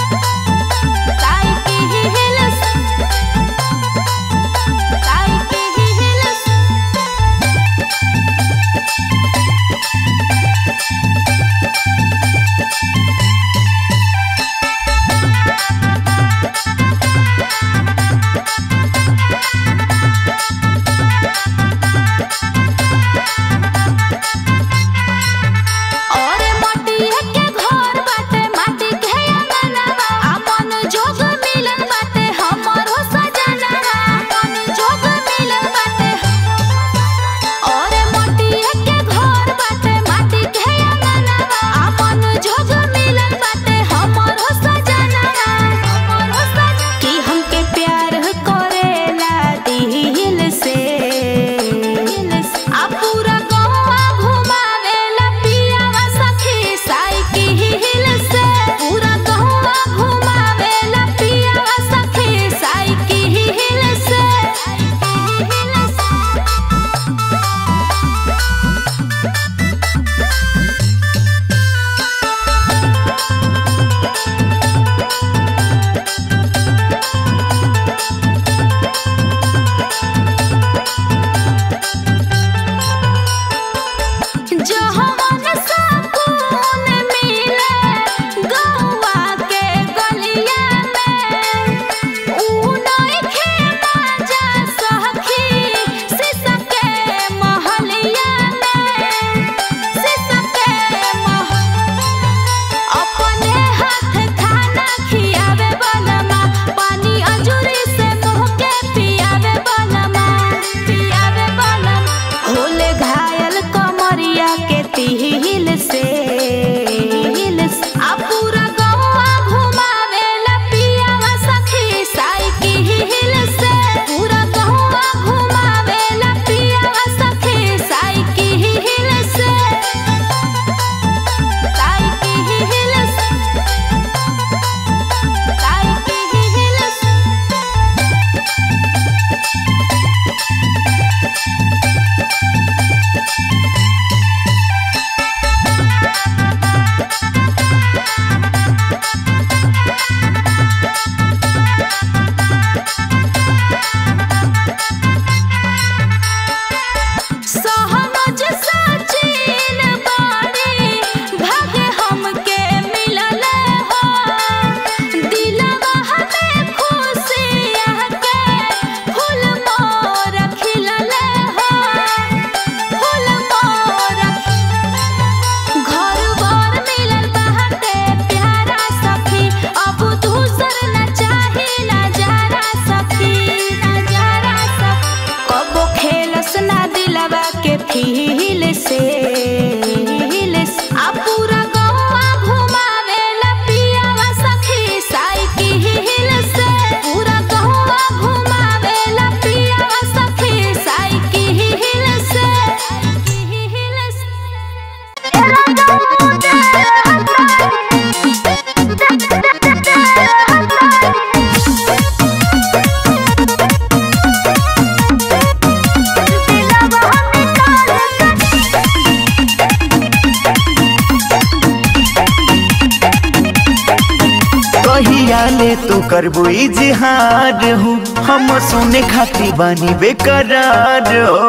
ले तू करबो इजहार हो हम सुने खाती बानी बेकरार हो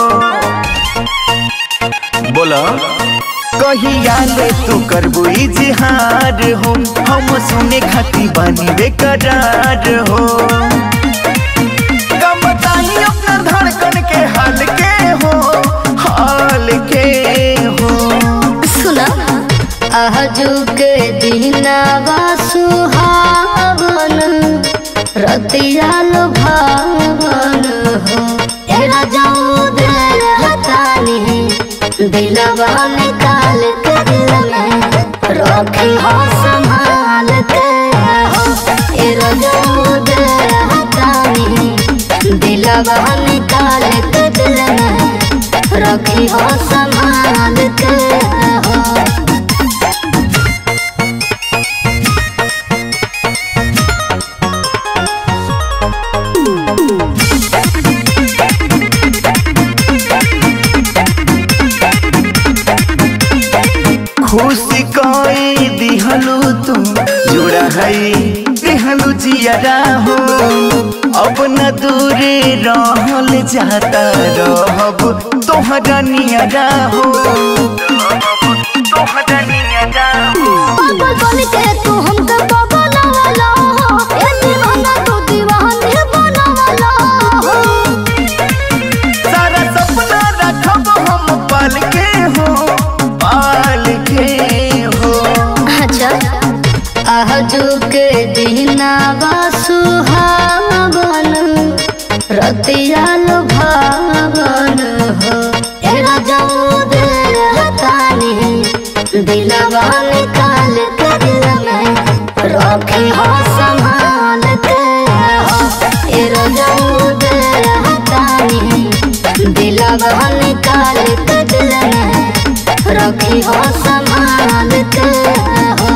बोला कहिया ले तू करबो इजहार हो हम सुने खाती बानी बेकरार हो कब बताई अपना धड़कन के हाल के हो हाल के हो सुना आजू के दिनावा सुहावन रतिया भावन हो तेरा जाऊ दे हतानी दिलवा निकाल के दिल में रखी हो संभाल के हो तेरा जाऊ दे हतानी दिलवा निकाल के दिल में रखी हो संभाल के हो खुशी कोई दिहलू तू जुड़ा है दिहलू जियरा हो अब न दूरे रहल जाता रहब तोहरा नियरा हो तोहरा नियरा हो पागल बन के तू हमके बगलवाला हो ए दीवाना तू दीवानी बनवाला हो सारा सपना रखब हम पाल के हो पाल के हो अच्छा आजू के दिनावा सुहावन रतिया लुभावन हो ए राजाऊ दे रहतानी दिलवा निकाल के दिल में रखी हो संभाल के हो ए राजाऊ दे रहतानी दिलवा निकाल के दिल में रखी हो संभाल के हो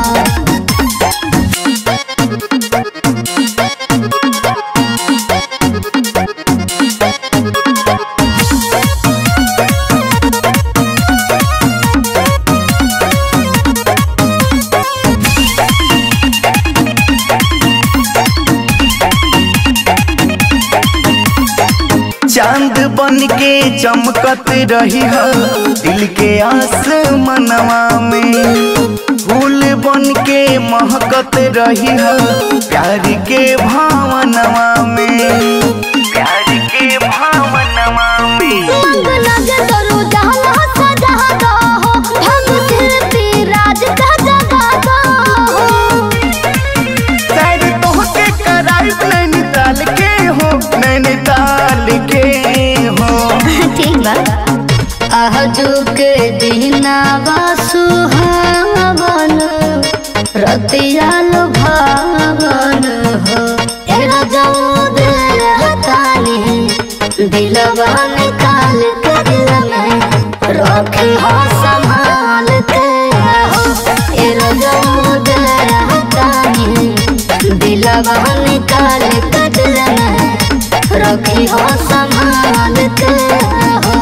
चांद बन के चमकत रही है दिल के आसमनवा में फूल बन के महकत रही है प्यार के भावनवा में प्यार के भावनवा में मंग लगे तोरू जहला सजा दो हो ढंग कीर्ति राज का जगा दो हो शायद तोहके कराइब नैनीताल के हो नैनीताल के हो ठीक बा आजू के दिनावा सुहावन रतिया लुभावन हो ए राजाऊ दे रहतानी दिलवा निकाल के दिल में रखे हो संभाल के हो ए राजाऊ दे रहतानी दिलवा निकाल के दिल में रखी हो संभाल के हो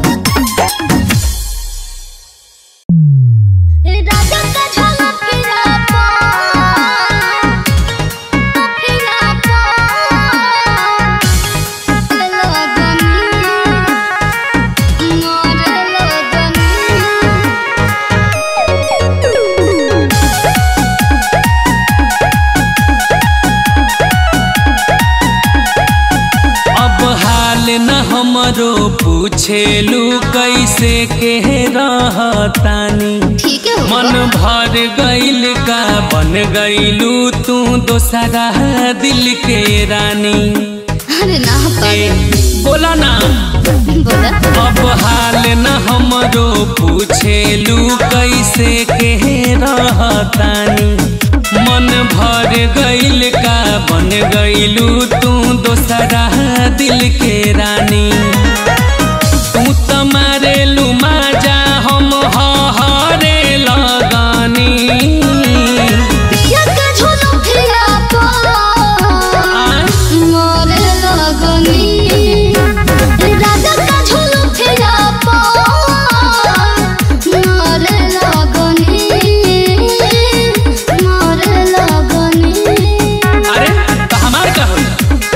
राजा का झलक फिरा पा फिरा पा लगनी मोर लगनी अब हाल न हमरो पूछेलू कैसे के रहतानी ठीक है मन भर गइल का बन गइलू तू दोसरा दिल के रानी अरे ना ए, पागल बोला ना बोला अब हाल न हमरो पूछेलू कैसे के रहतानी मन भर गइल का बन गइलू तू दोसरा दिल के रानी तू त मारेलू माजा हम हरे लगानी पिया का झोलो फिरा पा मोरे लगनी राजा का झोलो फिरा पा मोरे लगनी मोरे लगनी अरे त हमार का होई?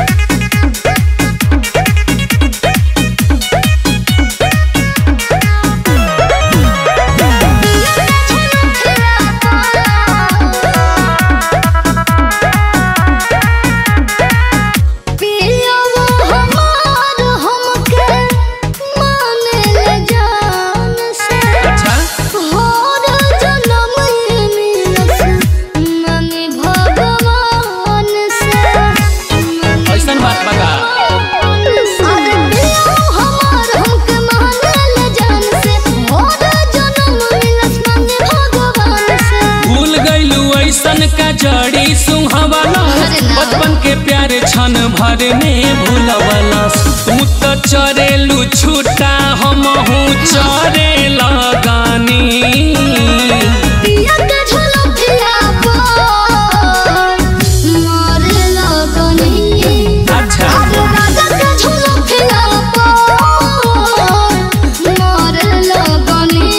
पिया वो हमार हमके माने ले जान से अच्छा होर जन्म मिलस मनी भगवान से ऐसन बात बा का? अरे पिया वो हमार हमके माने ले जान से होर जन्म मिलस मनी भगवान से भूल गइलू ऐसन का जड़ी सुहावला अरे ना। बचपन के प्यारे क्षण भर में भूलवला तू तो चरेलू छूटा हम चरे लगानी पिया के झोलो फिरा पर मोरे लगनी अच्छा आलू राजा के झोलो फिरा पर मोरे लगनी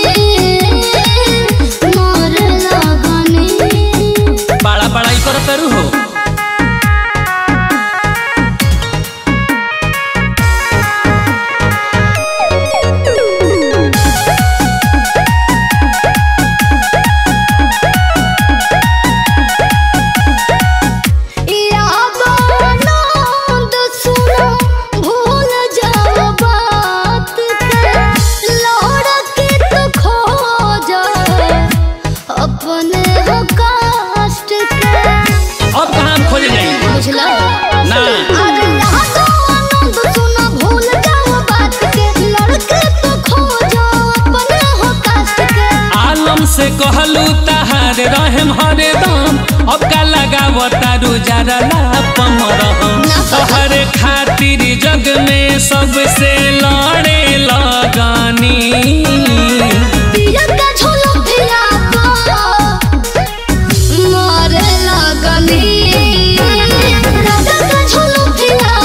मोरे लगनी बड़ा बड़ाई कर तरु हो बुझला ना अरे यहाँ तो आनंद सुना भूल जाओ बात के लड़के तो खोजो अपने हो कास्ट के आलम से कहलू तहार रहम हरदम अब का लगाव तारू जरा लापम रहम तोहरे खातिर जग में सबसे लड़े लगानी पिया का झोला भिया मारे लगनी राजा का झोला भिया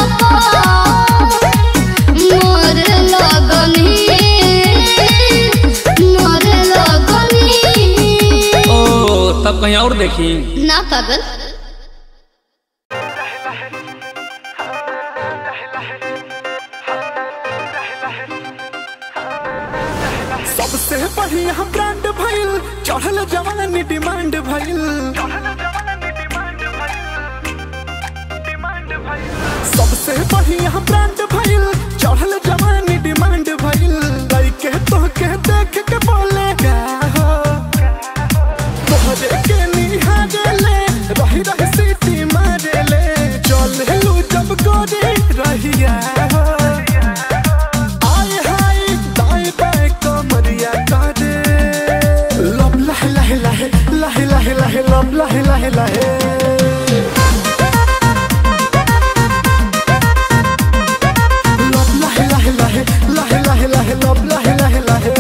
मारे लगनी मारे लगनी ओ तब कहीं और देखी ना पागल सबसे बढ़िया ब्रांड भइल चढ़ल जवानी डिमांड भइल सबसे बढ़िया ब्रांड भइल चढ़ल जवानी डिमांड भइल लइके तो के देख के बोले का हो तोहरे के निहारेले रही रही सीटी मारेले चल लू जब गोरी रहिया हो आए हाय दाएं बाएं कमरिया करे लब लहे लहे लहे लहे लहे लहे लब लहे लहे लहे लब लहे लहे लहे लहे लहे लहे लब लहे लहे लहे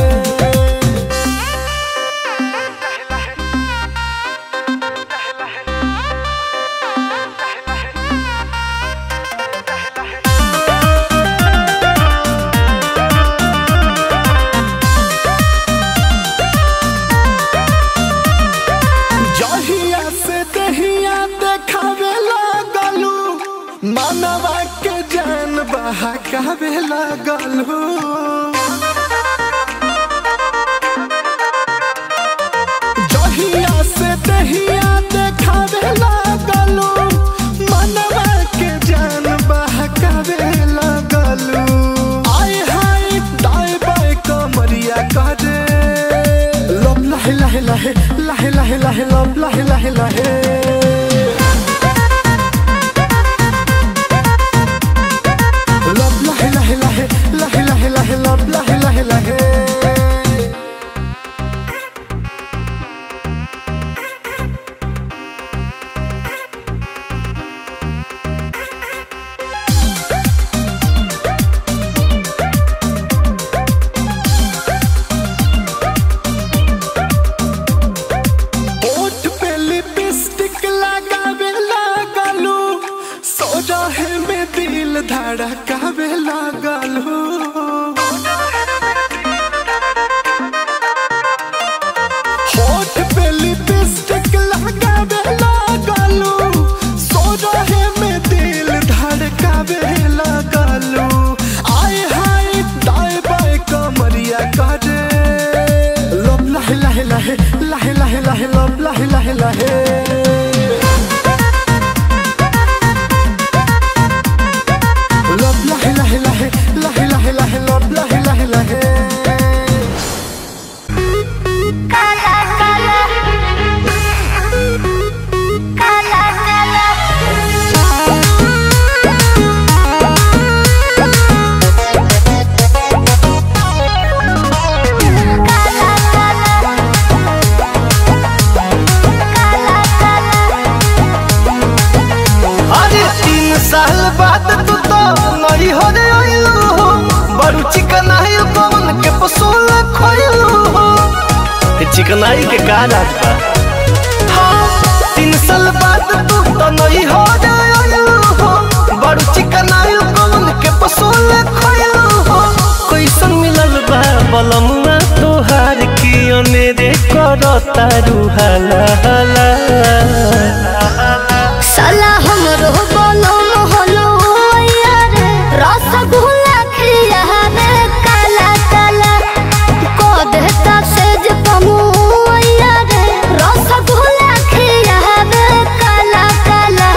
जहिया से दहिया देखावे लागलू मानवा के जान बहकावे लागलू जहिया से दहिया देखावे लागलू मानवा के जान बहकावे लागलू आए हाय दाएं बाएं कमरिया करे लब लहे लहे लहे लहे लहे लहे लब लहे लहे लहे लब लहे लहे लहे लहे लहे लहे लब लहे लहे लहे ओठ पे लिपस्टिक लगावे लागलू सोजा है में दिल धड़कावे लागलू होठ पे लिपस्टिक लगावे लागलू सोजा है में दिल धड़कावे लागलू आए हाय दाएं बाएं कमरिया करे लब लहे लहे लहे लहे लहे लहे लब लहे लहे लहे लब लहे लहे लहे लहे लहे लहे लब लहे लहे लहे काला काला काला काला अरे तीन साल बाद तू तो नई हो रे आइलू हो बड़ू चिकनाई कौन के पसूल खोइलू हो चिकनाई के का राज बा हाँ, तीन साल बाद तू तो नई हो रे आइलू हो बड़ू चिकनाई कौन के पसूल खोइलू हो कैसन मिलल बा बलमुआ तोहार की अनेरे करता रुहाला हाला साला हमरो बोलो मोहलो यार रसगुल्ला खिया रे काला काला को देता सेज पमु यार रसगुल्ला खिया रे काला काला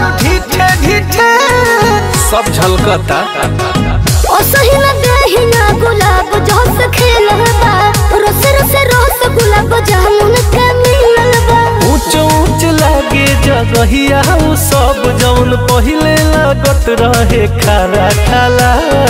बारू ढीठे ढीठे सब झलकता ओ सही न देहिना गुलाब जोस खेलबा रोस रोस रोस गुलाब जामुन के मिलबा ऊंच ऊंच लागे जगहिया उ सब जौन पहिले लागत रहे खारा खाला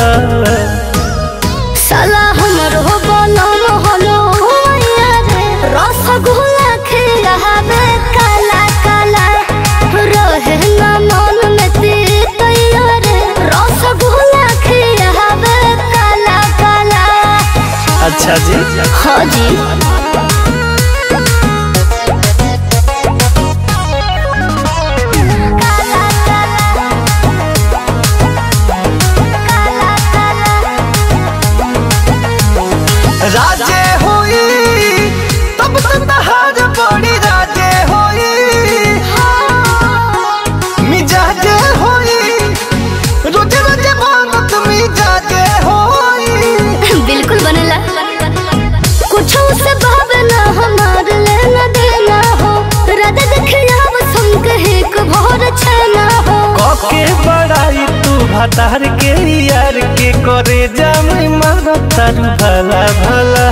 साला हमर हो बनम हलो रे रसगुल्ला खिलाबे काला काला रहे ना मन में तीत रे रसगुल्ला खिलाबे काला काला अच्छा जी हाँ जी राजे होई तब तो तहार बड़ी राजे होई मिजाजे होई रोजे रोजे मांगत मिजाजे होई बिल्कुल बनला कुछ से भावना हमार लेना देना हो रद देखिया बसम कहे को भोर छना हो कके बड़ाई तू भतार के यार के करे जामी मारो तारू भला भला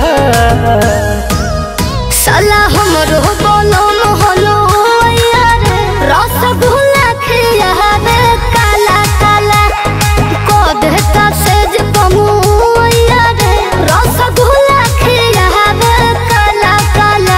साला हमर हो बोलो मोहलो यार रसगुल्ला खिलावे काला काला को देता सेज पमु यार रसगुल्ला खिलावे काला काला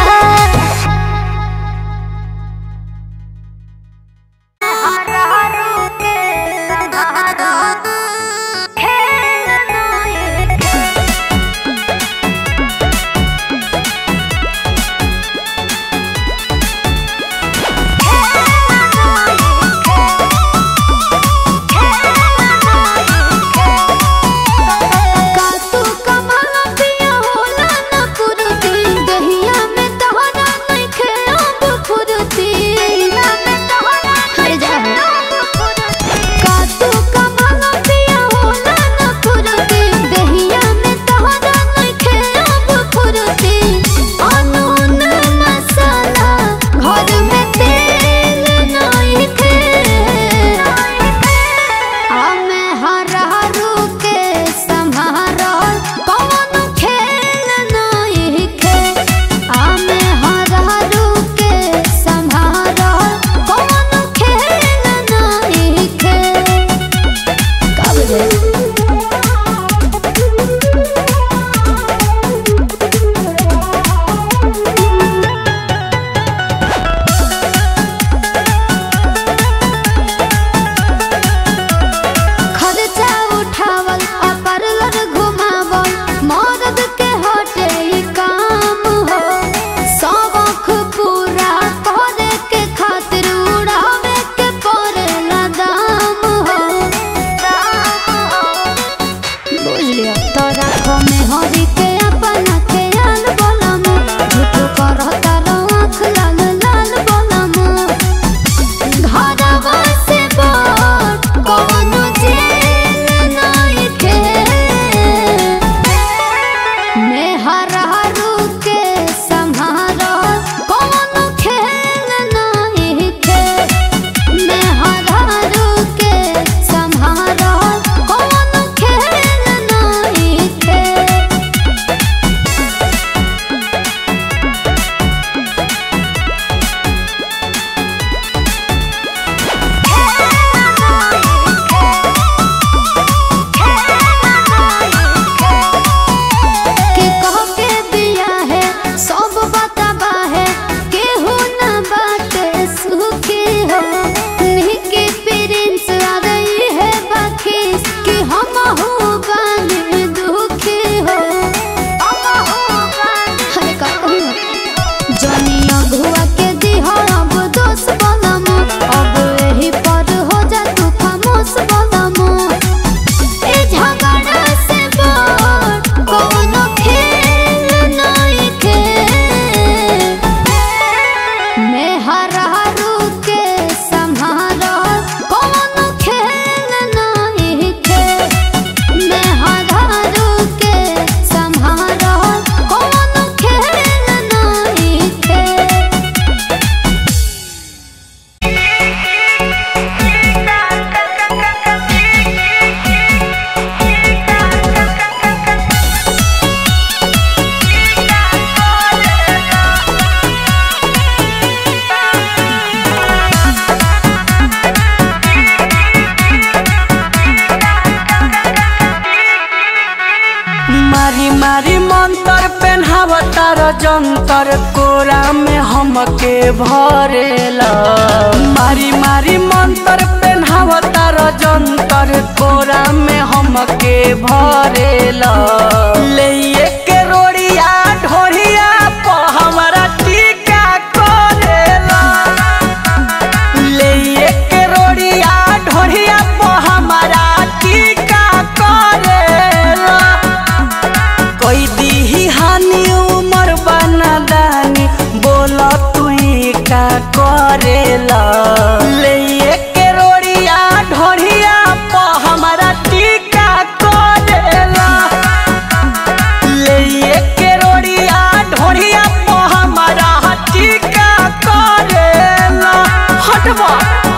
जंतर कोरा में हमके भरेला मारी मारी मंतर पेन्हावता जंतर कोरा में हमके भरेला ले के रोड़िया ढोरिया प हमरा टीका करेला ले के रोड़िया ढोरिया प हमरा टीका करेला कोई दीही हानि उमर बना दानी बोला तू ही का करेला ले के रोड़िया ढोरिया प हमरा टीका करेला ले के रोड़िया ढोरिया प हमरा टीका करेला हटवा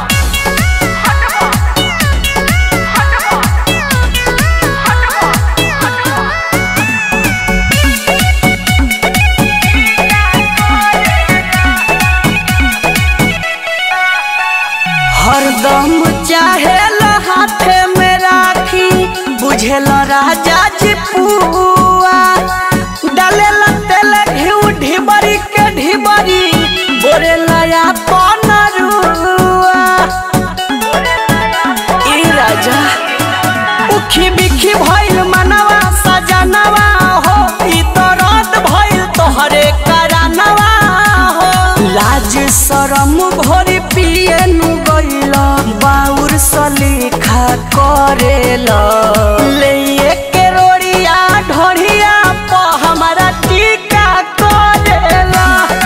हरदम चाहेल हाथे में राखी बुझेल राजा जी पुआ डालेल तेल घिउ ढिबरी के ढिबरी बोरे लया पनरुआ ई राजा उखी बिखी भइल मनवा सजनवा हो ई तो रात भइल तोहरे करानवा हो लाज शरम भोरी पिए नु गइल बाउर सलीखा करेला ले के रोड़िया ढोरिया प हमरा टीका करेला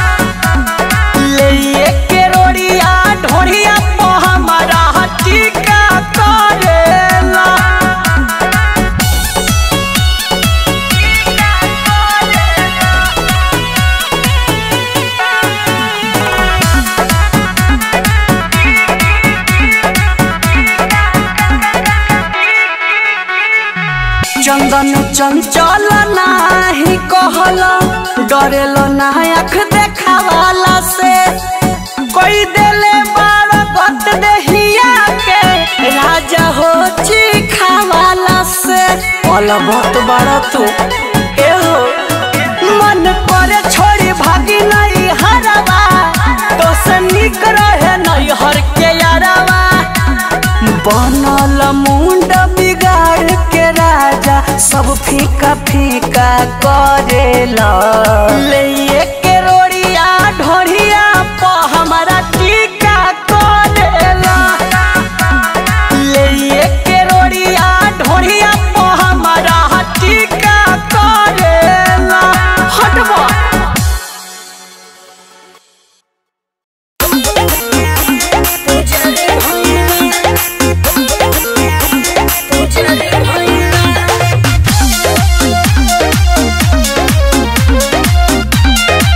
ले के रोड़िया ढोरिया प हमरा टीका करेला चंदन चंचल नाही कहल डरेल ना आँख देखावाला से कोई देले बार गत देहिया के राजा हो चिखावाला से पल बहुत बड़ा तू ए हो मन करे छोड़ी भागी नहीं हरवा तो से निक रहे नहीं हर के यारवा बनल मुंड बिगाड़ के राजा सब फीका फीका करेला ले के रोड़िया ढोरिया प हमरा टीका करेला ले के रोड़िया ढोरिया प हमरा टीका करेला हटवा पूजा रे भैया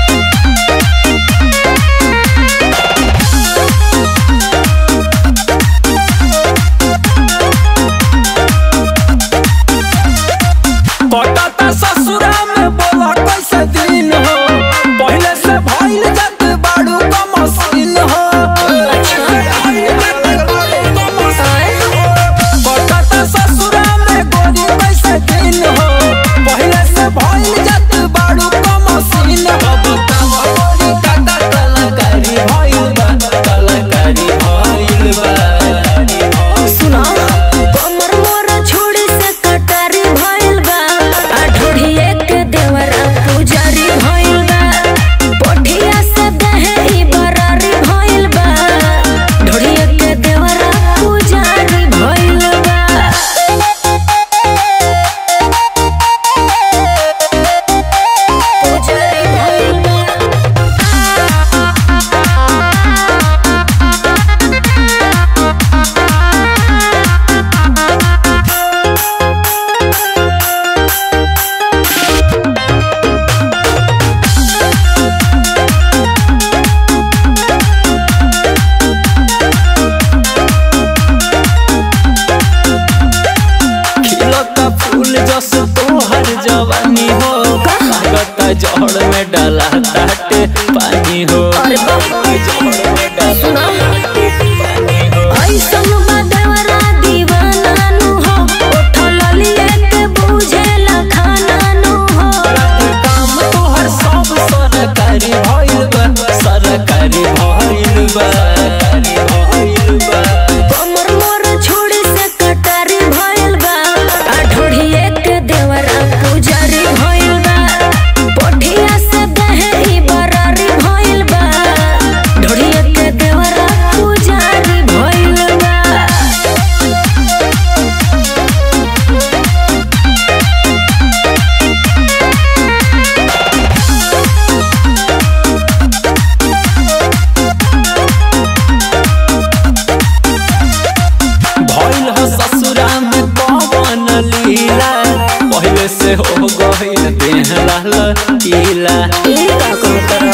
लकीला ये का कहतर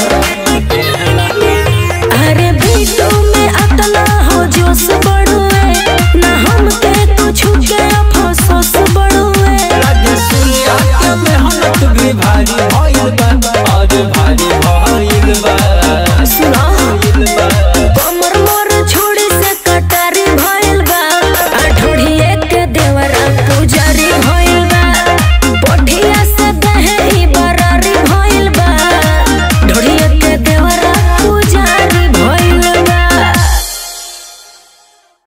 अरे बीटू में अतना हो जोश बड़ुए ना हमके कुछ के अफसोस बड़ुए लगे सूर्या के मेहनत भी भारी भइल बा और भारी भइल बा